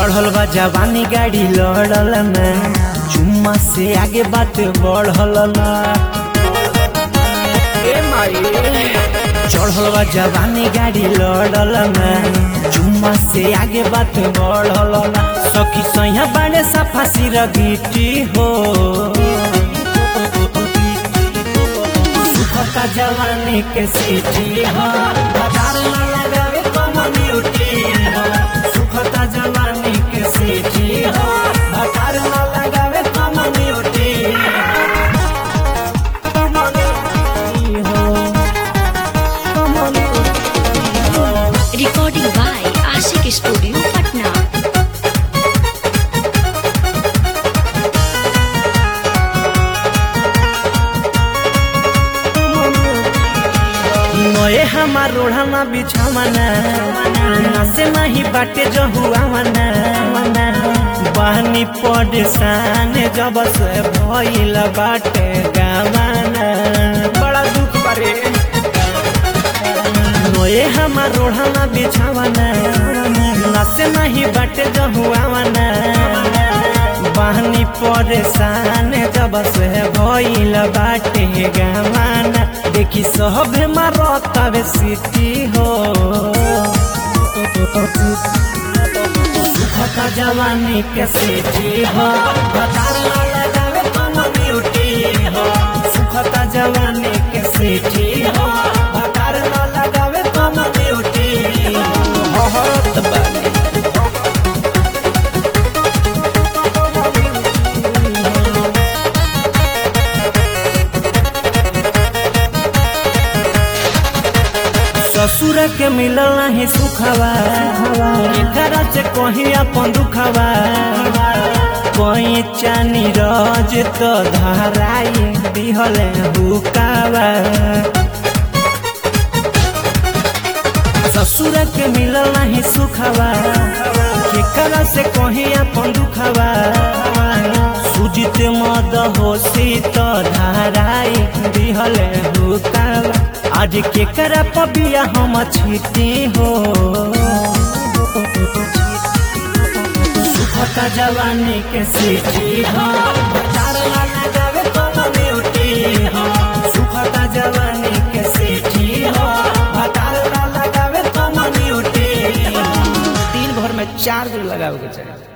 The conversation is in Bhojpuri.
चढ़ल बा जवानी गाड़ी लड़ल ना चुम्मा से आगे बात बढ़ल ना ए माई चढ़ल बा जवानी गाड़ी लड़ल ना चुम्मा से आगे बात बढ़ल ना सखी सैया बाड़े सफा सिर गिटी हो सुखता जवानी के सीटी हो बाजार न लगावे कम्युनिटी हो सुखता जवानी के सीटी हो बाजार न लगावे community Recording by Ashik Studio, Patna. नए हमार रोढ़ाना बिछावना नसे नहीं बाटे जहुआवना बहनी परेशान जब से भइल बाटे गावाना बड़ा दुख बारे नए हमार रोढ़ाना बिछावना नसे नहीं बाटे जहुआवना बहनी परेशान जब से भइल बाटे गावाना देखी सब मारतावे सिटी हो सुखता जवानी के सिटी हो बतार ना लगावे कम्युनिटी हो सुखता जवानी के सिटी हो बतार ना लगावे कम्युनिटी हो हरत बानी ससुर के मिलल नहीं सुखवा एकरा से कहीं अपन दुखवा कोई चानी रज तो धराई दिहले हुकावा ससुर के मिलल नहीं सुखवा एकरा से कहीं अपन दुखवा सुजित मद होसी तो धराई दिहले हुकावा आज के करा पबिया हम छीटे हो सुखता जवानी के सीटी हो तार ना लगावे कम्युनिटी हो सुखता जवानी के सीटी हो तार ना लगावे कम्युनिटी हो दिन भर में चार दिन लगावे के चाहिए